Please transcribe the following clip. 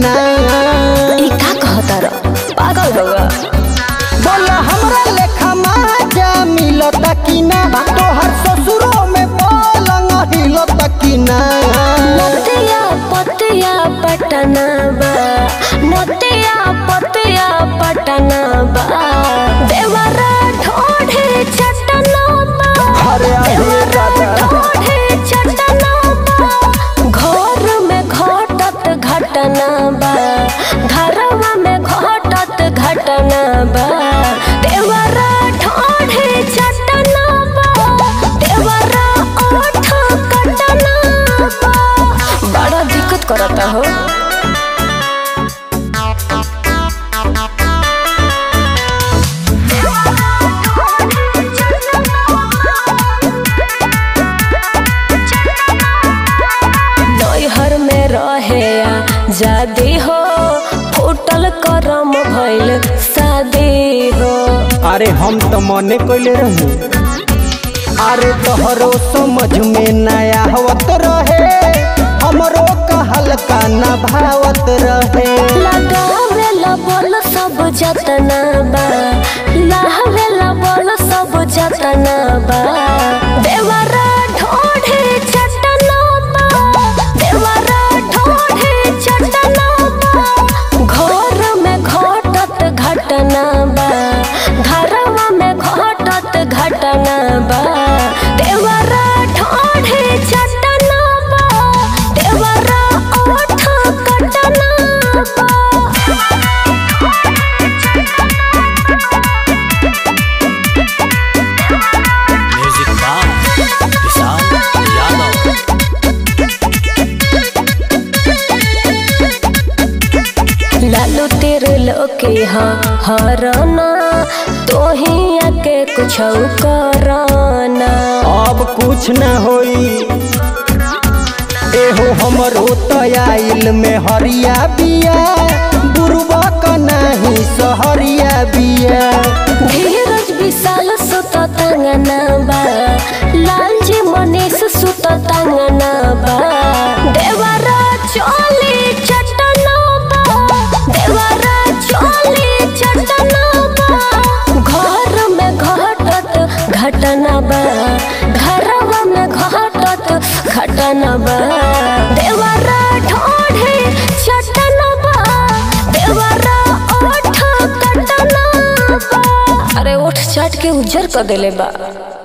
ना ई का कहता र पागल होगा बोला हमरा लेखा माजा मिलता कि ना तोहर ससुरो में पलंग हिलता कि ना नतिया पतिया पटना बा नतिया पतिया पटना बा देवरा ढोढे चटना बा अरे अरे देवरा दादा। ढोढे चटना बा घर में घटत घटना बा घरवा में घटत घटना बा देवरा ढोढे चटना बा देवरा ओठ कटना बा बड़ा दिक्कत करता हो नैहर में रहे जादी हो फूटल करम भइल शादी हो अरे हम तो मने कोइले रही अरे तोहरो समझ में नया आवत रहे हमरो कहल का न भावत रहे लगावेला बोल सब जतना बा लावेला बोल सब जतना बा देवरा ढोढे चटना बा देवरा ढोढे चटना बा घर में घटत घटना बा घरवा में घटत घटना बा देवरा ढोढे चटना बा देवरा ओठ कटना बा म्यूजिक बाय विशाल यादव लालू तेरे लोके हाँ हरना तो ही आके कुछ कराना अब कुछ न होई एहो हमरो तयाइल में हरिया बिया बुरबा का नहीं सहरिया बिया धीरज विशाल सुत तंगना बा लालजी मनीष सुत तंगना बा देवरा चोली चटना बा देवरा चोली चटना बा घर में घटत घटना बा घरवा में घटत घटना बा देवरा ढोढे चटना बा देवरा ओठ कटना बा अरे ओठ चाट के उज्जर कर देले बा